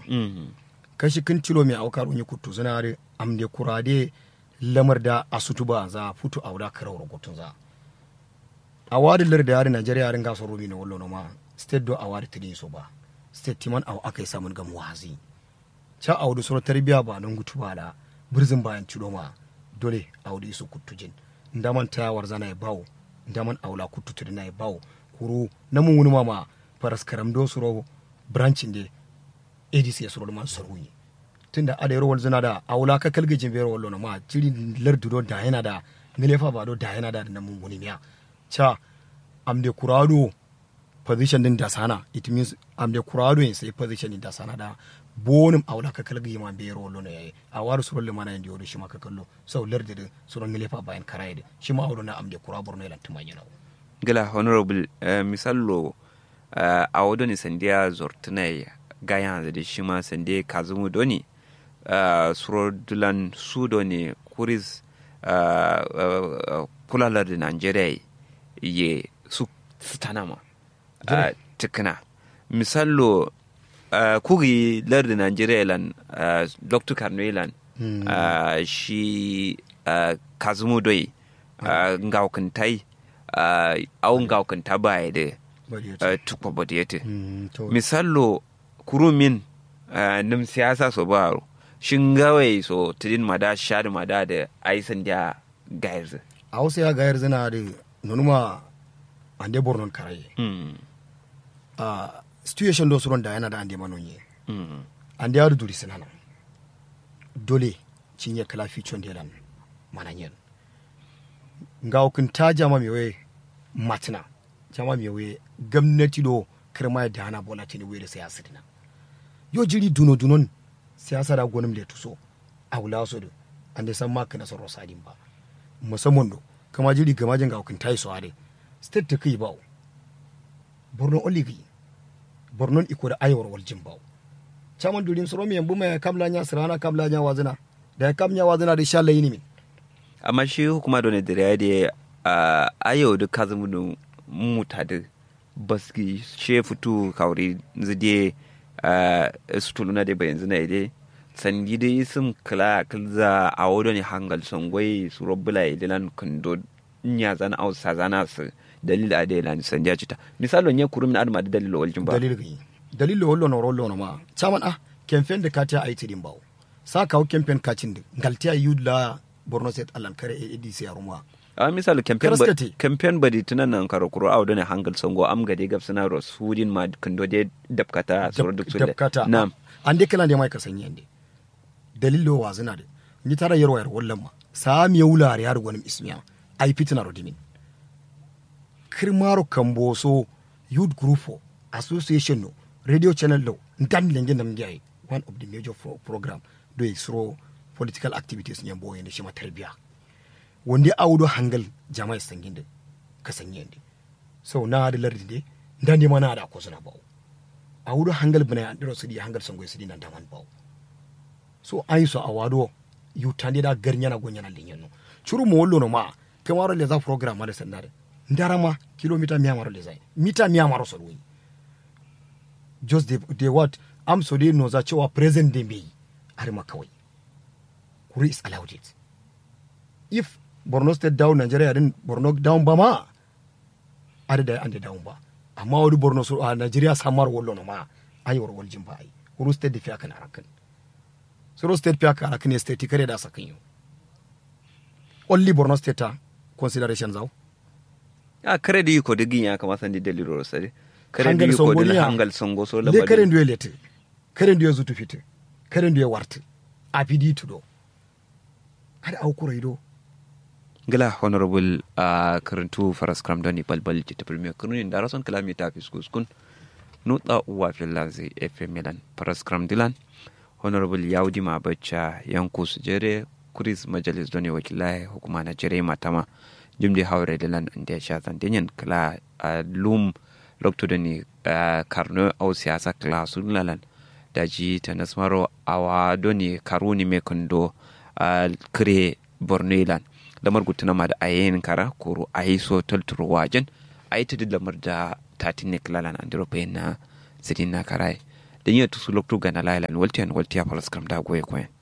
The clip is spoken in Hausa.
Mm. kashi kin tilo mai aukar unyi kutu zina da amde kurade lamar da asutu ba za futu auda karawar gotun za awadi lar da yari Najeriya yarin gasar rumi na wallo ma state do awadi tidin so ba state timan aw akai samun gam wazi cha awdu soro tarbiya ba nan gutu ba da birzin bayan tilo ma dole awdi su kutujin ndaman tayawar zana ya bawo ndaman aula kutu tudina ya bawo kuru namun wuni ma faras karam do suro branchin de adc ya suro man saruyi tunda ada yaro wal zina da aula ka kalgajin bero wallo na ma jiri lardu do da yana da nilefa ba do da yana da namun wuni miya cha amde kurado position din da sana it means amde kurado yin sai position din da sana da bonim aula ka kalgi ma bero wallo na yayi a waru suro le mana indi shi ma ka kallo sau lardu din suro nilefa bayan karaye shi ma aula na amde kurabur ne lan tumanya na gila honorable uh, misallo uh, a wodoni sandiya zortunai gayan da shi ma sande kazumu doni uh, suro dulan su doni kuris uh, uh, kulalar da nigeria ye su stanama uh, tikina misallo uh, kugi lar da nigeria lan uh, dr carnelan Mm. uh, shi uh, kazumu doi uh, ngaukantai uh, au ngaukanta baya da bari ya uh, ce tukwa bodiyete Mm, to misallo kurumin uh, nim siyasa so baro shin gawai so tidin mada shadi mada da aisan da gairs a hausa ya gayar zina da nonuma ande bornon karaye mm. a situation do suron da yana da ande manonye mm. ande yadu duri sinana dole cinye kala fichon de lan mananyen nga okun ta jama mewe matina jama mewe gwamnati do kirma da hana bola tini were siyasa dina yo jiri duno dunon siyasa da gonum le tuso a wula so do ande san ma kana soro sadin ba musamman do kama jiri gama jin ga okun tai so ade state ta kai bawo borno oligi bornon iko da aywar wal jin bawo chaman durin soro mi yambu mai kamla nya sirana kamla nya wazina da kamnya wazina da sha layini min amma shi hukuma da da ya da uh, ayo da kazumu da muta da baski she fitu kauri zide uh, su tuluna da bayan zina ide sandi da isim kala kalza a wadda ne hangal songwai su robbula idilan kando nya zana au sa zana su dalil a da lan sandi ya cita misalon ya kurum na adama da dalil waljin ba dalil gi dalil hollo no rollo no ma chaman ah kemfen de katia ayi tidin bawo sa kawo kemfen kacin de galtiya yudla borno state alan kare adc ya rumwa a misali campaign ba Karaskate. campaign ba di tunan nan karo kuro a wadda ne hangal songo am gade gab suna ros hudin ma kando de dabkata soro duk su dabkata na ande kala de mai kasanyi ande dalil lo wa zina de ni tara yarwa yar wallan ma sa mi wulare yar gonim ismiya ai fitina rodimin kirmaro kamboso youth group o, association no radio channel lo ndam lenge nam ngai one of the major pro program do isro political activities nyambo boye shi ma tarbiya wanda awdo hangal jama'a sanginde ka sanyende so na da lardi de ndande mana da ko suna bawo a wuro hangal bana andiro sidi hangal sango sidi nan daman bawo so ayi so a wado yu tande da garnya na gonya na linyen no churu mo wollo no ma kamaro le za program ma da sandare ndarama kilomita miya maro le zai mita miya maro so wi just the, the what am so dai no za cewa present day mai har ma kawai kuri is allowed it if borno state down nigeria din borno down ba ma ada da ande down ba amma wani borno so a nigeria samar wallo no ma ayi war waljin ba ai kuru state da fiya kan arakan soro state fiya kan arakan state kare da sakan yo only borno state ta consideration zau a kare da yiko digin ya kamata sandi dalilo rosari kare da Hangal yiko songo da niya. hangal songo so le kare labari nduye lete kare nduye zutu fite kare nduye warte a fidi tudo ada au kura ido gila honorable a karantu faras kram doni balbal jita premier kununin da rason kalami ta fi skuskun nutsa uwa filanzi fm milan faras kram dilan honorable yaudi ma bacca yanku su jere kuris majalis doni wakilai hukuma na jere matama jimdi haure dilan inda ya sha zandinyan kala a lum lokto doni karno au siyasa kala sun lalan da ji ta nasmaro awa doni karuni me kando a kire bornelan lamar gutuna ma da ayin kara koro ayi so talturo wajen ayi ta lamar da tatin ne kilalan andiro na sidin na karai da yi tusu lokto gana lailan waltiyan waltiya paraskram da goye koyen